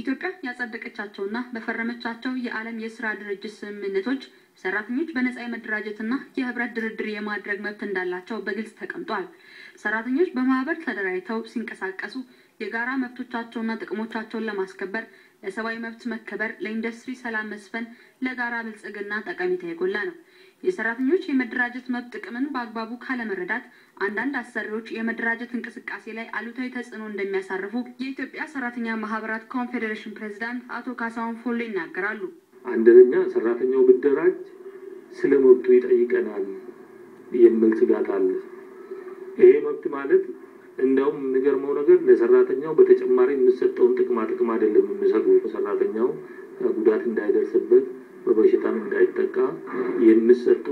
ኢትዮጵያ ያጸደቀቻቸውና በፈረመቻቸው የዓለም የስራ ድርጅት ስምምነቶች ሰራተኞች በነጻ የመደራጀትና የህብረት ድርድር የማድረግ መብት እንዳላቸው በግልጽ ተቀምጧል። ሰራተኞች በማህበር ተደራጅተው ሲንቀሳቀሱ የጋራ መብቶቻቸውና ጥቅሞቻቸውን ለማስከበር ለሰብአዊ መብት መከበር፣ ለኢንዱስትሪ ሰላም መስፈን፣ ለጋራ ብልጽግና ጠቀሜታ የጎላ ነው። የሰራተኞች የመደራጀት መብት ጥቅምን በአግባቡ ካለመረዳት አንዳንድ አሰሪዎች የመደራጀት እንቅስቃሴ ላይ አሉታዊ ተጽዕኖ እንደሚያሳርፉ የኢትዮጵያ ሰራተኛ ማህበራት ኮንፌዴሬሽን ፕሬዚዳንት አቶ ካሳሁን ፎሎ ይናገራሉ። አንደኛ ሰራተኛው ብደራጅ ስለ መብቱ ይጠይቀናል የሚል ስጋት አለ። ይሄ መብት ማለት እንደውም የሚገርመው ነገር ለሰራተኛው በተጨማሪ የሚሰጠውን ጥቅማ ጥቅም አይደለም የሚሰጡ ሰራተኛው ጉዳት እንዳይደርስበት በበሽታም እንዳይጠቃ የሚሰጡ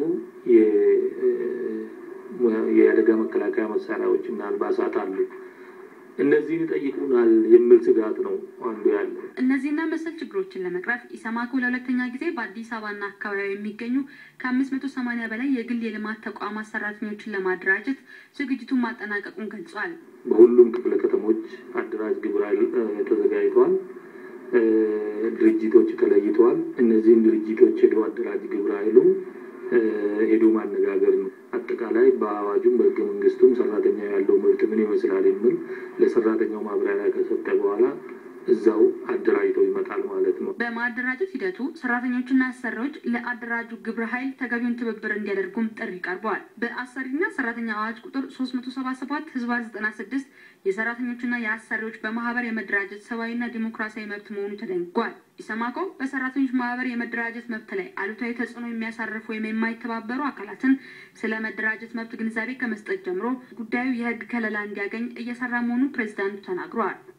የአደጋ መከላከያ መሳሪያዎች እና አልባሳት አሉ። እነዚህን ይጠይቁናል የሚል ስጋት ነው አንዱ ያለ። እነዚህና መሰል ችግሮችን ለመቅረፍ ኢሰማኮ ለሁለተኛ ጊዜ በአዲስ አበባና አካባቢ የሚገኙ ከአምስት መቶ ሰማኒያ በላይ የግል የልማት ተቋማት ሰራተኞችን ለማደራጀት ዝግጅቱን ማጠናቀቁን ገልጿል። በሁሉም ክፍለ ከተሞች አደራጅ ግብረ ኃይል ተዘጋጅተዋል። ድርጅቶች ተለይተዋል። እነዚህን ድርጅቶች ሄዶ አደራጅ ግብረ ኃይሉ ሄዶ ማነጋገር ነው። አጠቃላይ በአዋጁም በህገ መንግስቱም ሰራተኛ ያለው መብት ምን ይመስላል የሚል ለሰራተኛው ማብራሪያ ከሰጠ በኋላ እዛው አደራጅተው ይመጣል ማለት ነው። በማደራጀት ሂደቱ ሰራተኞችና አሰሪዎች ለአደራጁ ግብረ ኃይል ተገቢውን ትብብር እንዲያደርጉም ጥሪ ቀርበዋል። በአሰሪና ሰራተኛ አዋጅ ቁጥር ሶስት መቶ ሰባ ሰባት ህዝባ ዘጠና ስድስት የሰራተኞችና የአሰሪዎች በማህበር የመደራጀት ሰብአዊና ዲሞክራሲያዊ መብት መሆኑ ተደንግጓል። ኢሰማኮ በሰራተኞች ማህበር የመደራጀት መብት ላይ አሉታዊ ተጽዕኖ የሚያሳርፉ ወይም የማይተባበሩ አካላትን ስለ መደራጀት መብት ግንዛቤ ከመስጠት ጀምሮ ጉዳዩ የህግ ከለላ እንዲያገኝ እየሰራ መሆኑን ፕሬዚዳንቱ ተናግረዋል።